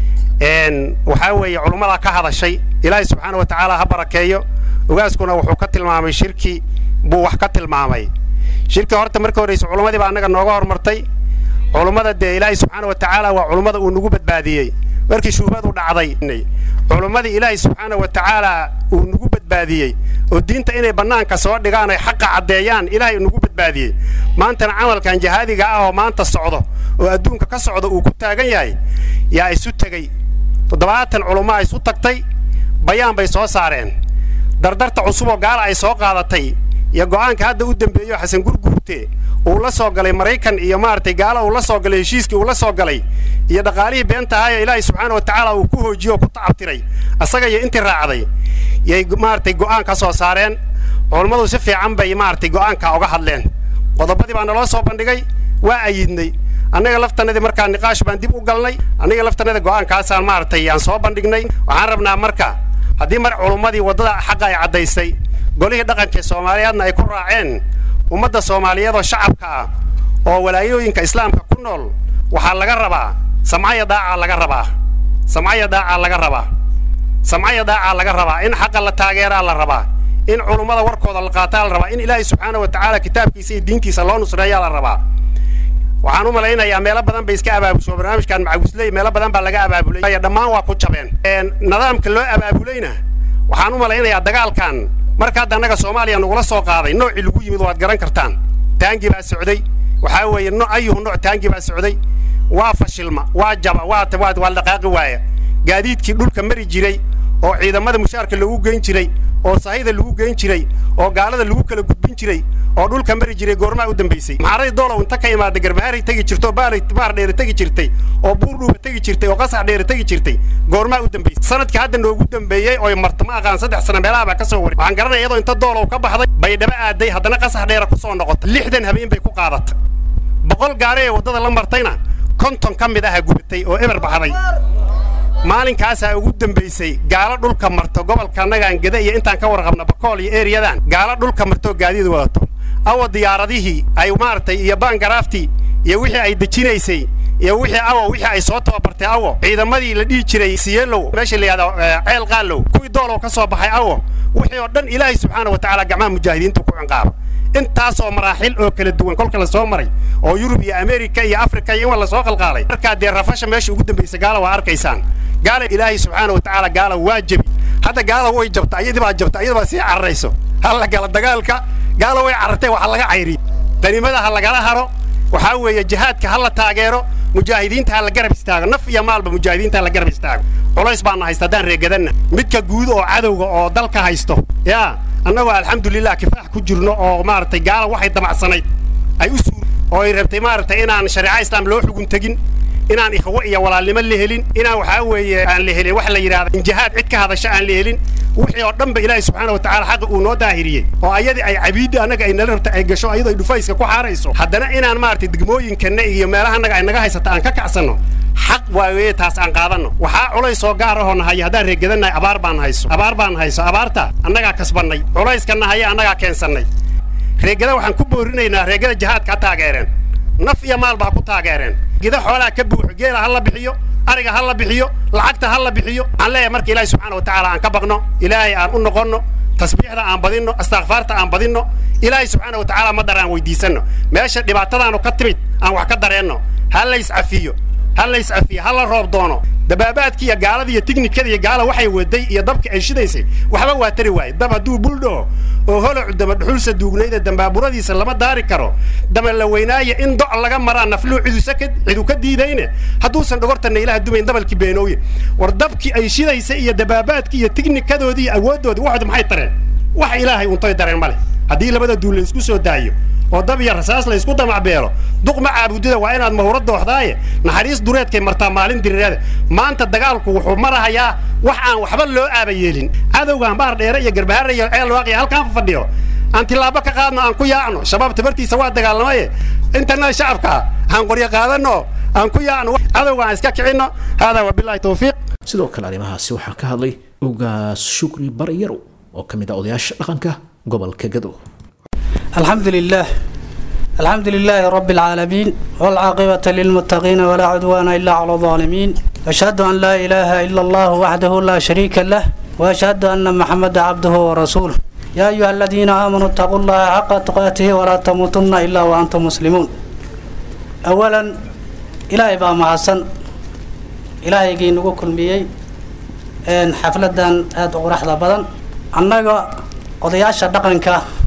waxaa weeye culummadaa ka hadashay ilaahay subxaana wa tacaala ha barakeeyo ogaaskuna wuxuu ka tilmaamay shirki buu wax ka tilmaamay shirki horta marka horraysa culummadii baa annaga nooga hormartay culummada dee ilaahay subxaana wa tacaala waa culummada uu nagu badbaadiyey markii shuubadu dhacday culummadii ilaahay subxaana wa tacaala uu nagu badbaadiyey oo diinta inay bannaanka soo dhigaan ay xaqa caddeeyaan ilaahay nagu badbaadiyey maantana camalkan jahaadiga ah oo maanta socdo oo adduunka ka socda uu ku taagan yahay yaa isu tegey toddobaatan culummo ay isu tagtay bayaan bay soo saareen dardarta cusuboo gaala ay soo qaadatay iyo go'aanka hadda u dembeeyo xasan gurguurte uu la soo galay maraykan iyo maaragtay gaala uu la soo galay heshiiskii uu la soo galay iyo dhaqaalihii beenta ahayo ilaahay subxaana wa tacaala uu ku hoojiyo oo ku tacabtiray asaga iyo intii raacday yay maaragtay go'aan ka soo saareen culummadu si fiican bay maaragtay go'aanka uga hadleen qodobadii baa naloo soo bandhigay waa ayidnay annaga laftanadii markaa niqaash baan dib u galnay annaga laftanada go'aankaasaan maaragtay aan soo bandhignay waxaan rabnaa marka haddii mar culummadii waddada xaqa ay caddaysay golihii dhaqanka soomaaliyeedna ay ku raaceen ummadda soomaaliyeed oo shacabka ah oo walaayooyinka islaamka ku nool waxaa laga rabaa samcaya daacaa laga rabaa samcaya daacaa laga rabaa samcaya daacaa laga rabaa in xaqa la taageeraa la rabaa in culummada warkooda la qaataa la rabaa in ilaahay subxaana wa tacaala kitaabkiisa iyo diintiisa loo nusreeyaa la rabaa waxaan u malaynayaa meelo badan bay iska abaabusho barnaamijkan macawisley meelo badan baa laga abaabulay dhammaan waa ku jabeen nidaamka loo abaabulayna waxaan u malaynayaa dagaalkan marka hadda annaga soomaaliya nagula soo qaaday noocii lagu yimid waad garan kartaan taangi baa socday waxaa weeye no ayuhu nooc taangi baa socday waa fashilma waa jaba waa waa waa dhaqaaqi waaya gaadiidkii dhulka mari jiray oo ciidamada mushaarka lagu geyn jiray oo sahayda lagu geyn jiray oo gaalada lagu kala gudbin jiray oo dhulka mari jiray goormaa u dambaysay maxaradii doolow inta ka imaada garbahaaray tegi jirtay oo baaray baar dheere tegi jirtay oo buurdhuuba tegi jirtay oo qasax dheere tegi jirtay goormaa u dambaysay sanadkii hadda noogu dambeeyey oo marta ma aqaan saddex sano meelaha baa ka soo waray waxaan garanaya iyadoo inta doolow ka baxday bay dhaba aaday haddana qasax dheere ku soo noqotay lixdan habeen bay ku qaadatay boqol gaari ee waddada la martayna konton ka mid aha gubatay oo eber baxday maalinkaasaa ugu dambaysay gaalo dhulka marto gobolka annagaan geda iyo intaan ka warqabna bakool iyo ereyadan gaalo dhulka martoo gaadiid wadato awa diyaaradihii ay maaragtay iyo baangaraaftii iyo wixii ay dejinaysay iyo wixii awo wixii ay soo tababartay awo ciidamadii la dhihi jiray siyeelow meesha la yidhahdo ceel qaalow kuwii doolow ka soo baxay awo wixii oo dhan ilaahay subxaana wa tacaala gacmaha mujaahidiinta ku cinqaaba intaasoo maraaxil oo kala duwan kolka la soo maray oo yurub iyo amerika iyo afrika iyo in wa la soo qalqaalay markaa dee rafasha meesha ugu dambaysa gaala waa arkaysaan gaala ilaahay subxaana wa tacaala gaala waa jebi hadda gaala way jabta ayadii baa jabta ayada baa sii cararayso halla gala dagaalka gaala way carartay waxa laga cayriy danimada ha lagala haro waxaa weeye jihaadka ha la taageero mujaahidiinta ha la garab istaago naf iyo maalba mujaahidiinta ha la garab istaago culays baana haysta haddaan reegadanna midka guud oo cadowga oo dalka haysto yaa annagoo alxamdulilah kifaax ku jirno oo maaragtay gaala waxay damacsanayd ay u suur oo ay rabtay maaragtay inaan shareeca islaam loo xugun tegin inaan ikhwo iyo walaalnimo la helin inaan waxaa weeye aan la helin wax la yidhahda in jihaad cid ka hadasha aan la helin wixii oo dhanba ilaahay subxaana wa tacaala xaqi uu noo daahiriyey oo ayadii ay cabiidda annaga ay nala rabta ay gasho ayadoo ay dhufayska ku xaarayso haddana inaan maaragtay degmooyinkanna iyo meelaha annaga ay naga haysata aan ka kacsanno xaq waaye taas aan qaadanno waxaa culays oo gaar ahoo nahayo haddaan reegadannahay abaar baan hayso abaar baan hayso abaarta annagaa kasbannay culayska nahaya annagaa keensannay reegada waxaan ku boorinaynaa reegada jihaadka ha taageereen naf iyo maalba ha ku taageereen gida xoolaha ka buuxo geela ha la bixiyo ariga ha la bixiyo lacagta ha la bixiyo waxaan leeyahay marka ilaahay subxaana wa tacaala aan ka baqno ilaahay aan u noqonno tasbiixda aan badinno astakfaarta aan badinno ilaahay subxaana wa tacaala madar aan weydiisanno meesha dhibaatadaanu ka timid aan wax ka dareenno ha la iscafiyo ha la iscafiyo ha la roob doono dabaabaadkii iyo gaalada iyo tiknikada iyo gaala waxay waday iyo dabka ay shidaysay waxba waa tari waaye dab hadduu buldhoo oo holocu dama dhuxulsa duugnayda dambaaburadiisa lama daari karo dama la weynaaye in doc laga maraa nafluu cidusa ka cidu ka diidayne hadduusan dhogortanna ilaha dumayn dabalkii beenooye war dabkii ay shidaysa iyo dabaabaadkii iyo tiknikadoodii iyo awooddoodii waxood maxay tareen wax ilaahay untoy dareen ma leh haddii labada duul la isku soo daayo oo dab iyo rasaas la isku damacbeelo duqma caabudida waa inaad mahuro dooxdaaye naxariis dureedkay martaa maalin diriirada maanta dagaalku wuxuu marahayaa wax aan waxba loo aaba yeelin cadowgaan baar dheere iyo garbahaare iyo ceel waaqiya halkaan fadhiyo aan tilaabo ka qaadno aan ku yaacno shabaab tabartiisa waa dagaalamaye intana shacabka aan qoryo qaadanno aan ku yaacno cadowga aan iska kicinno haadaa wabilaahi tawfiiq sidoo kale arrimahaasi waxaa ka hadlay ugaas shukri baryarow oo ka mid ah odayaasha dhaqanka gobolka gadow الحمد لله الحمد لله رب العالمين والعاقبة للمتقين ولا عدوان إلا على الظالمين أشهد أن لا إله إلا الله وحده لا شريك له وأشهد أن محمد عبده ورسوله يا أيها الذين آمنوا اتقوا الله حق تقاته ولا تموتن إلا وأنتم مسلمون أولا إلهي بقى محسن إلهي جي نقول كل ميي إن حفلة آد أغرح بدن أنك قضياش دقنك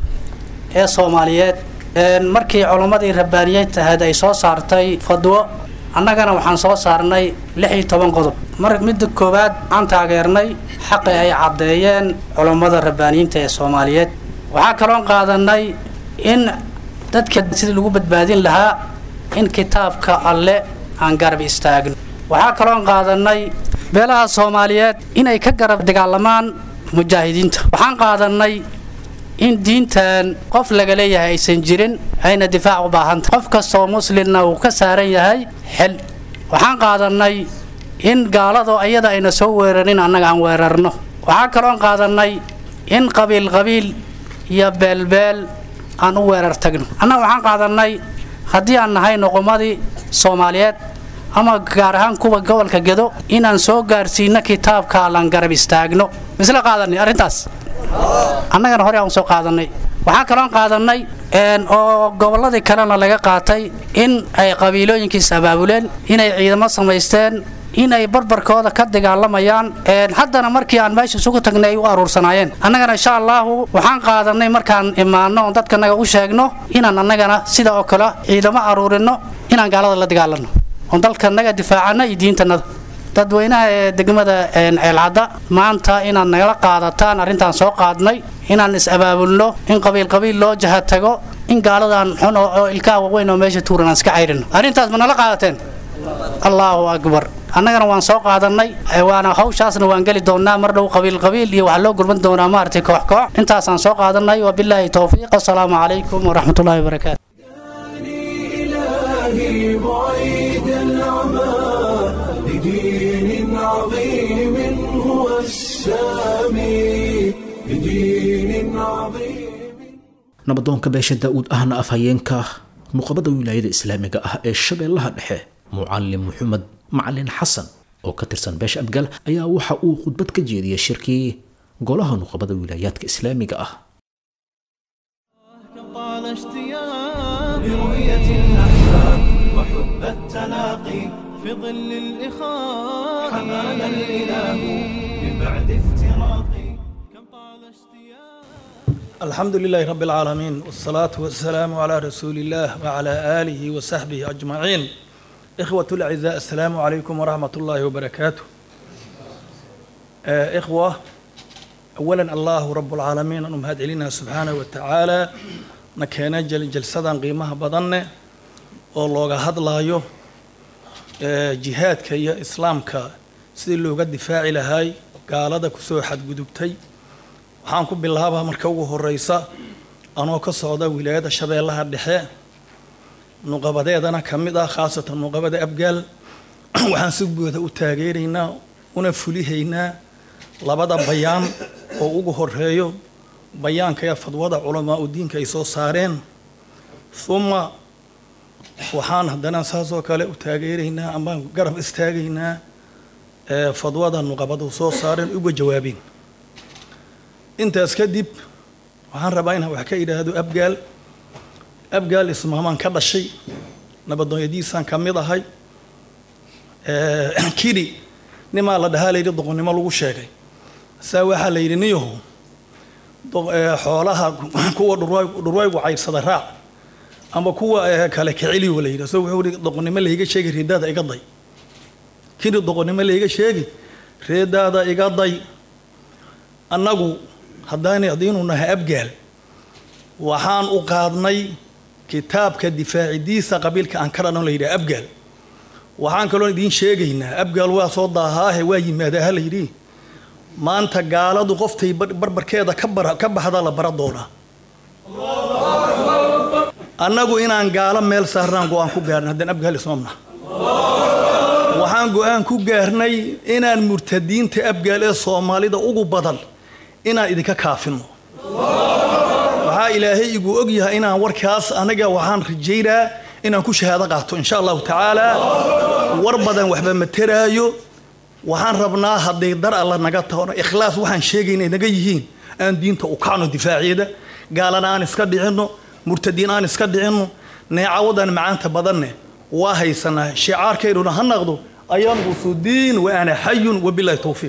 ee soomaaliyeed markii culammadii rabbaaniyeed ahayd ay soo saartay fadwo annagana waxaan soo saarnay lix iyo toban qodob mar midda koowaad aan taageernay xaqi ay caddeeyeen culammada rabbaaniyiinta ee soomaaliyeed waxaa kaloon qaadanay in dadka sidii lagu badbaadin lahaa in kitaabka alle aan garab istaagno waxaa kaloon qaadanay beelaha soomaaliyeed inay ka garab dagaalamaan mujaahidiinta waxaan qaadanay in diintan qof laga leeyahay aysan jirin ayna difaac u baahantah qof kastoo muslimna uu ka saaran yahay xil waxaan qaadanay in gaalado iyada ayna soo weerarin annaga aan weerarno waxaan kaloon qaadanay in qabiil qabiil iyo beelbeel aan u weerar tagno annaga waxaan qaadanay haddii aan nahay noqomadii soomaaliyeed ama gaar ahaan kuwa gobolka gedo inaan soo gaarsiino kitaabka allaan garab istaagno misla qaadanay arrintaas annagana hore aan soo qaadanay waxaa kaloon qaadanay oo gobolladii kalena laga qaatay in ay qabiilooyinkiis abaabuleen inay ciidamo samaysteen in ay barbarkooda ka dagaalamayaan haddana markii aan meesha isugu tagnay ay u aruursanaayeen annagana insha allaahu waxaan qaadanay markaan imaanno oon dadkanaga u sheegno inaan annagana sida oo kale ciidamo aruurinno inaan gaalada la dagaalanno oon dalkanaga difaacano iyo diintanada dadweynaha ee degmada ceelcadda maanta inaad nagala qaadataan arrintaan soo qaadnay inaan is-abaabulno in qabiil qabiil loo jaha tago in gaaladan xun oo ilkaha waaweyn oo meesha tuuran aan iska cayrino arrintaas ma nala qaadateen allaahu akbar annagana waan soo qaadannay waana hawshaasna waan geli doonnaa mar dhow qabiil qabiil iyo waxaa loo gurban doonaa maaragtay koox koox intaasaan soo qaadannay wabilaahi towfiiq assalaamu calaykum waraxmatullaahi wabarakaatu إلهي بعيد العمى لدين عظيم هو السامي لدين عظيم nabadoonka beesha daa-uud ahna afhayeenka nuqabada wilaayada islaamiga ah ee shabeellaha dhexe mucalim maxamed macalin xasan oo ka tirsan beesha abgaal ayaa waxa uu khudbad ka jeediyay shirkii golaha nuqabada wilaayaadka islaamiga ah طال اشتياق لرؤية الأحباب وحب التلاقي في ظل الإخاء حمانا الإله من بعد افتراقي كم طال اشتياق الحمد لله رب العالمين والصلاة والسلام على رسول الله وعلى آله وصحبه أجمعين إخوة الأعزاء السلام عليكم ورحمة الله وبركاته آه إخوة أولا الله رب العالمين أنهم هاد إلينا سبحانه وتعالى نكينا جل جلسة قيمها بدن والله هاد لايو آه جهاد كي إسلام كا سيدي لوغا دفاع لهاي قال هذا كسو حد قدبتي waxaan ku bilaabaa marka ugu horeysa anoo ka socda wilaayada shabeellaha dhexe nuqabadeedana ka mid ah khaasatan nuqabada abgaal waxaan si buuda u taageeraynaa una fulihaynaa labada bayaan oo ugu horeeyo bayaanka ee fadwada culamaa u diinka ay soo saareen uma waxaan haddana saasoo kale u taageeraynaa ama garab istaagaynaa fadwada nuqabadu soo saareen uga jawaabeen intaas kadib waxaan rabaa inaan wax ka idhaahdo abgaal abgaal ismaamaan ka dhashay nabadoonyadiisaan ka mid ahay kidhi nimaa la dhahaa layidhi doqonnimo lagu sheegay saa waxaa la yidhi niyaho xoolaha kuwa dhurwaygu cayrsada raac ama kuwa kale kiceliyo la yidhi so wuxuu yidhi doqonnimo layga sheegi reedaada iga day kidhi doqonnimo layga sheegi reedaada iga day annagu haddaanay haddiinu nahay abgaal waxaan u qaadnay kitaabka difaacidiisa qabiilka aan ka dhanoo la yidhaha abgaal waxaan kaloo idiin sheegaynaa abgaal waa soo daahaahe waa yimaadaa ha la yidhi maanta gaaladu qoftay barbarkeeda ka bara ka baxda la bara doonaa annagu inaan gaalo meel saarnaan go-aan ku gaarnay haddaan abgaal ismamna waxaan go-aan ku gaarnay inaan murtadiinta abgaal ee soomaalida ugu badan inaan idinka kaafino waxaa ilaahay igu og yahay inaan warkaas anaga waxaan rajaynaa inaan ku shahaado qaato insha allahu tacaala war badan waxba ma teraayo waxaan rabnaa hadday dar alla naga tahono ikhlaas waxaan sheegayna naga yihiin aan diinta u kacno difaaceeda gaalana aan iska dhicinno murtadiin aan iska dhicinno neecawadan macaanta badanne waa haysanaa shicaarkaynuna ha naqdo ayanqusu diin wa ana xayun wabilahi towfiiq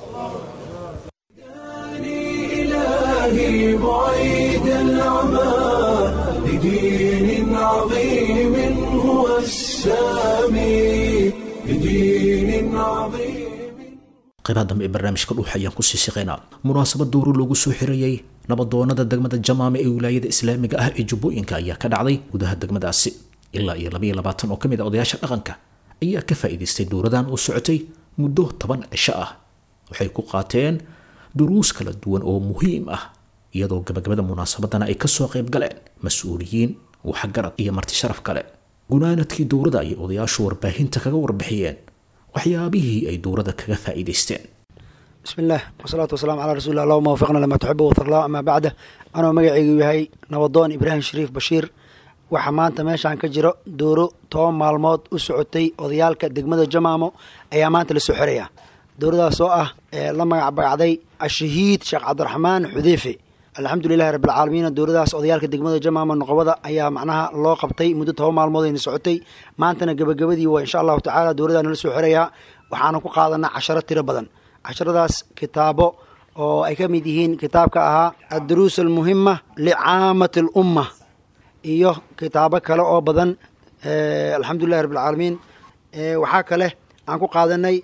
إلهي بعيد العمى لدين عظيم هو السامي لدين عظيم qaybaha dambe ee barnaamijka dhuux ayaan kusii siqaynaa munaasabad dowro loogu soo xirayey nabadoonada degmada jamaame ee wilaayada islaamiga ah ee jubbooyinka ayaa ka dhacday gudaha degmadaasi ilaa iyo labaiyo labaatan oo ka mid a odayaasha dhaqanka ayaa ka faa'iidaystay dowradan oo socotay muddo toban cisho ah waxay ku qaateen duruus kala duwan oo muhiim ah iyadoo gabagabada munaasabadana ay kasoo qayb galeen mas-uuliyiin waxgarad iyo marti sharaf kale gunaanadkii dowrada ayay odayaashu warbaahinta kaga warbixiyeen waxyaabihii ay dowrada kaga faa'iidaysteen بسم الله والصلاة والسلام على رسول الله اللهم وفقنا لما تحب وترضى أما بعده أنا مقعي يهي نبضون إبراهيم شريف بشير waxaa maanta meeshaan ka jiro dooro toban maalmood u socotay odayaalka degmada jamaamo ayaa maanta la soo xiraya dowradaas oo ah ee la magac bagacday ashahiid sheekh cabdiraxmaan xudeyfe alxamdulilahi rabbilcaalamiin dowradaas odayaalka degmada jamaamo noqobada ayaa macnaha loo qabtay muddo toban maalmood ayna socotay maantana gebagabadii waa insha allahu tacaala dowradaana la soo xirayaa waxaana ku qaadanaa casharo tiro badan casharadaas kitaabo oo ay ka mid yihiin kitaabka ahaa adduruus almuhima licaamati alumma iyo kitaabo kale oo badan alxamdulilahi rabbilcaalamiin waxaa kale aan ku qaadanay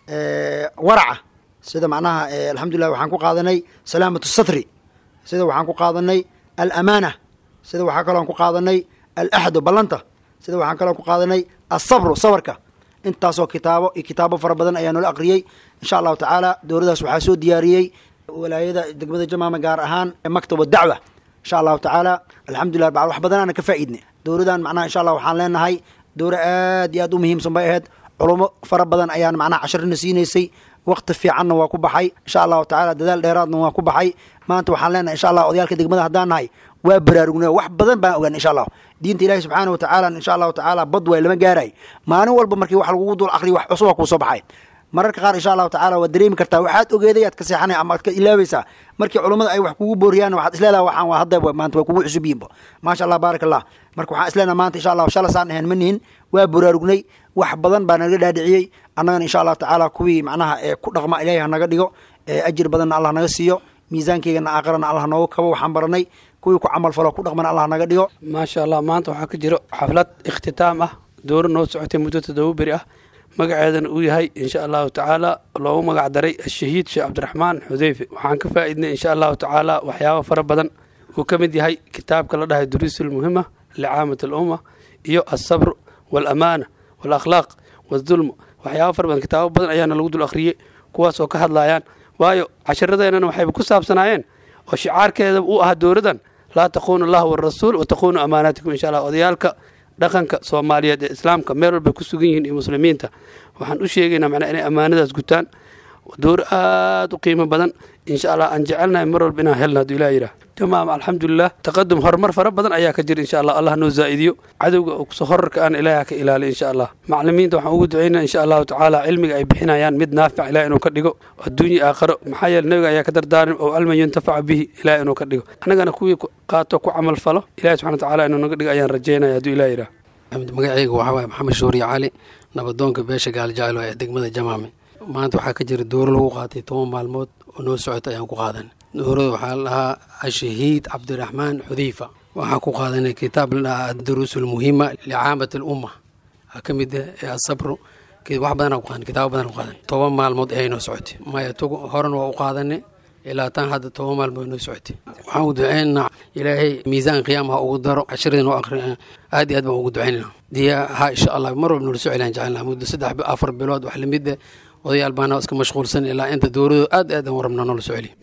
waraca sida macnaha alxamdulilah waxaan ku qaadanay salaamatu satri sida waxaan ku qaadanay alamaana sida waxaa kaloo ku qaadanay alaxdu ballanta sida waxaan kaloo ku qaadanay asabru sabarka intaasoo kitaabo iyo kitaabo fara badan ayaa noola aqriyey insha allahu tacaala dowladaas waxaa soo diyaariyey walaayada degmada jamaama gaar ahaan maktab dacwa insha allahu tacaala alxamdulilah bacd wax badanaana ka faa'iidnay dowladan macnaha insha allah waxaan leenahay dowla aad iyo aad u muhiimsan bay ahayd culumo fara badan ayaan macnaha casharina siinaysay waqti fiicanna waa ku baxay insha allahu tacala dadaal dheeraadna waa ku baxay maanta waxaan leenahay insha allah odayaalka degmada haddaan nahay waa baraarugnay wax badan baan ogaan insha allah diinta ilahi subxaana watacaala insha allahu tacaala bad waay lama gaaray maalin walba markii wax lagugu dul akriyo wax cusuba kuu soo baxay mararka qaar insha allahu tacala waad dareemi kartaa waxaad ogeeday aad ka seexanay ama aad ka ilaabaysaa markii culummada ay wax kugu booriyaan waxaad isleedaha waxaan waa hadda maanta waa kugu cusub yihinba maasha allah baarak allah marka waxaan isleenaha maanta insha allah shala saan ahayn ma nihin waa baraarugnay wax badan baa naga dhaadhiciyey annagana insha allahu tacaala kuwii macnaha ee ku dhaqma ilaahi hanaga dhigo ajir badanna allah naga siiyo miisaankeygana aakhirana allah nooga kabo waxaan baranay kuwii ku camal falo ku dhaqmana allah naga dhigo maasha allah maanta waxaa ka jiro xaflad ikhtitaam ah dooro noo socotay muddo toddoba beri ah magaceedana uu yahay insha allahu tacaala loogu magac daray ashahiid sheekh cabdiraxmaan xudeyfe waxaan ka faa'iidnay insha allahu tacaala waxyaabo fara badan uu ka mid yahay kitaabka la dhahay duruusulmuhima licaamat alumma iyo alsabr waalamaana waalakhlaaq waaldulm waxyaabo fara badan kitaabo badan ayaana lagu dul akhriyey kuwaas oo ka hadlayaan waayo casharadeenana waxayba ku saabsanaayeen oo shicaarkeeda uu ahaa dowladan laa taquunu allah warasuul wa taquunu amaanaatikum insha allah odayaalka dhaqanka soomaaliyeed ee islaamka meel walbay ku sugan yihiin iyo muslimiinta waxaan u sheegaynaa macnaa inay ammaanadaas gutaan dowr aada u qiimo badan insha allah aan jecelnahay mar walba inaan helna hadduu ilah yidhaah jamaam alxamdulilah taqadum horumar fara badan ayaa ka jira insha allah allah noo zaa'idiyo cadowga kusoo horarka aan ilaaha ka ilaaliy insha allah maclimiinta waxaan ugu ducaynaa insha allahu tacaala cilmiga ay bixinayaan mid naafic ilaah inuu ka dhigo adduunya aakharo maxaa yeele nabiga ayaa ka dardaarin oo alman yuntafaca bihi ilaah inuu ka dhigo annagana kuwii qaato ku camal falo ilahi subxana watacaala inuu naga dhigo ayaan rajaynaya hadduu ilah yidhaah magacayga waxaa waaye maxamed shuuriye cali nabadoonka beesha gaaljaclo ee degmada jamaame maanta waxaa ka jira dooro lagu qaatay toban maalmood oo noo socota ayaan ku qaadan doorada waxaa la dhahaa ashahiid cabdiraxmaan xudeyfa waxaan ku qaadanay kitaab la dhahaa adduruus almuhima licaamat alumma waxaa ka mid ah asabru wax badanaa ku qaadan kitaabo badan ku qaadan toban maalmood ayay noo socotay maya tog horan waa u qaadanay ilaa tan hadda toban maalmood noo socotay waxaan u duceynaa ilaahay miisaan qiyaama ha ugu daro cashiradii noo aqri aad iyo aad baan ugu duceynayna diya ha insha allah mar walba noola soo celaan jecelnaa muddo saddex afar bilood wax lamid ah odayaal baana iska mashquulsan ilaa inta dowladu aad aad aan rabnaa noola soo celiyo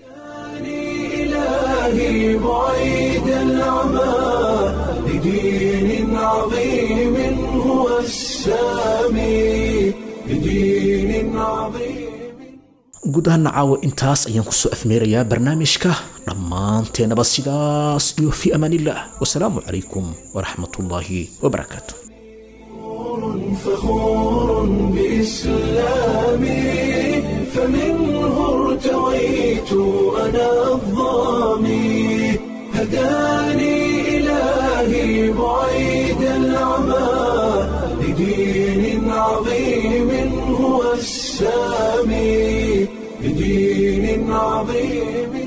إلهي بعيد العمى لدين عظيم هو السامي لدين عظيم guud ahaana caawa intaas ayaan kusoo afmeerayaa barnaamijka dhammaanteenaba sidaas iyo fi amaanillaah wasalaamu calaykum waraxmatullaahi wabarakaatu فخور بإسلامي فمنه ارتويت أنا الظامي هداني إلهي بعيد العمى لدين عظيم هو السامي لدين عظيم